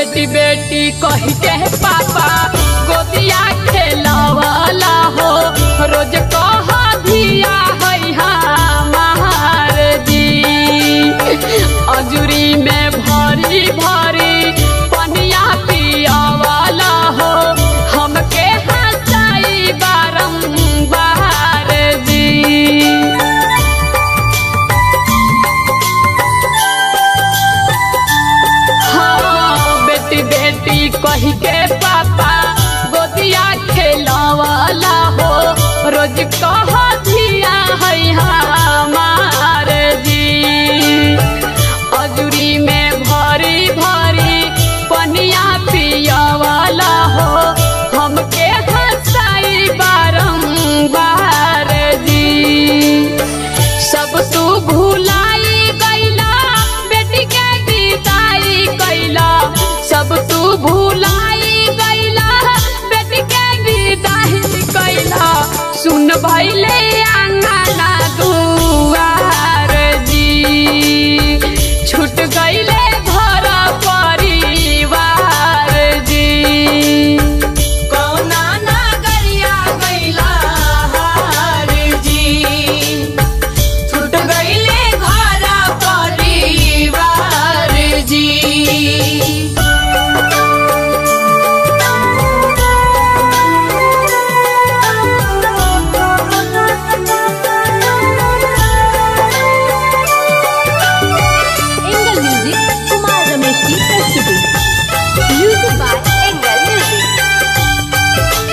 बेटी बेटी कही के पापा गोदिया खेलवाला हो रोज कह दिया है हमार जी अजूरी में भरी भरी पनिया पियावाला हो हमके हंसाई बारम्बार जी हाँ बेटी बेटी कही के पापा गोदिया खेलवाला हो रोज कह दिया है हमार जी अजूरी में भरी भरी पनिया पियावाला हो हमके हंसाई बारम्बार जी सब तू भुलाई गईला बेटी के विदाई कैला सब तू भुलाई गईला बेटी के विदाई कैला सुन भैले आंगना दुआर जी छूट गईले घर परिवार जी कौना नगरिया गइला हार जी छूट गइले घर परिवार जी एंगल म्यूजिक कुमार रमेश की प्रस्तुति म्यूजिक बाय एंगल म्यूजिक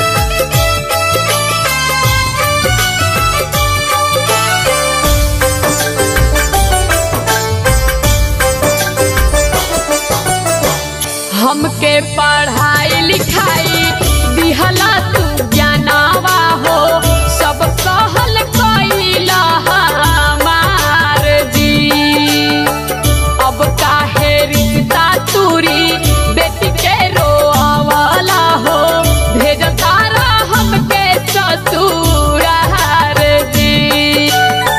हमके पढ़ाई लिखाई दिहला तू ज्ञानावा हो सब कहल कैला हमार जी अब काहे रिश्ता तूरी बेटी के रोआवाला हो भेज तारा हमके ससुरार जी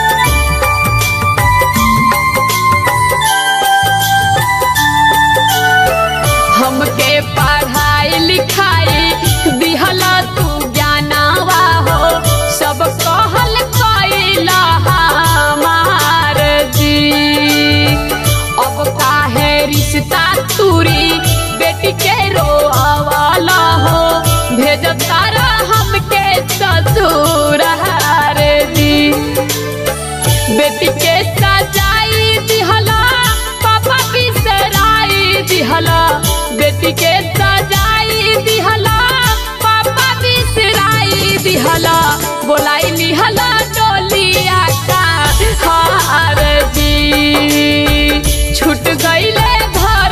हमके पढ़ाई लिखाई दिहला तू ज्ञानावा हो सब कहल कैला हमार जी अब काहे रिश्ता तूरी बेटी के रोआवाला हो भेज तारा हमके ससुरार जी बेटी के सजाई दिहला पापा बिसराई दिहला बेटी के सजाई दिहला पापा बिसराई दिहला बोलाई लिहला डोलिया का हार जी छूट गईले घर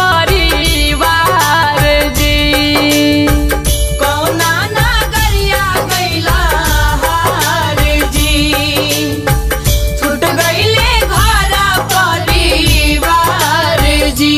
परिवार जी कौना नगरिया गइला हार जी छूट गइले घर परिवार जी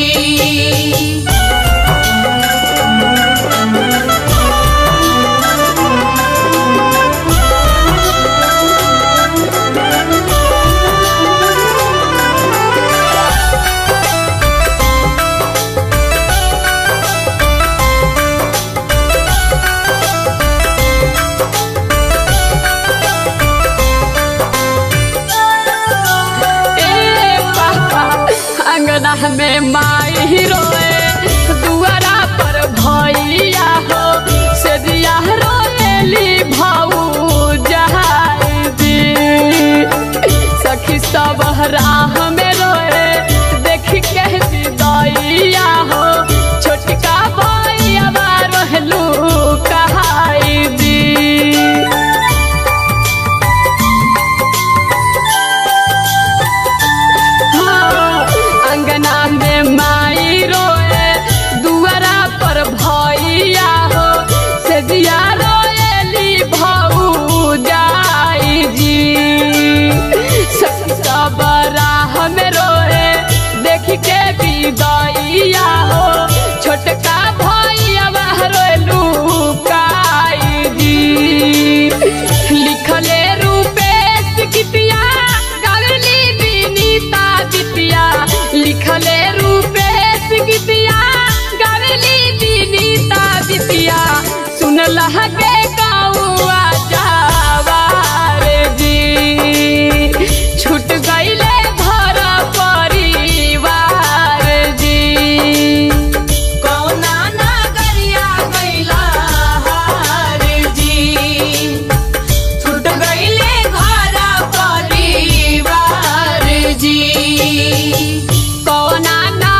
ए पापा अंगना में माई रोए दुआरा पर भैया हो से दिया रोएली भाऊ जहाई दी सखी सब राह में रोए देख के विदैया हो छोटका भैया रोहलू कहाई दी हाँ, अंगना में माई रोए दुआरा पर भैया हो से दिया रोएली भाऊ जाई जी सब सब राह में कौना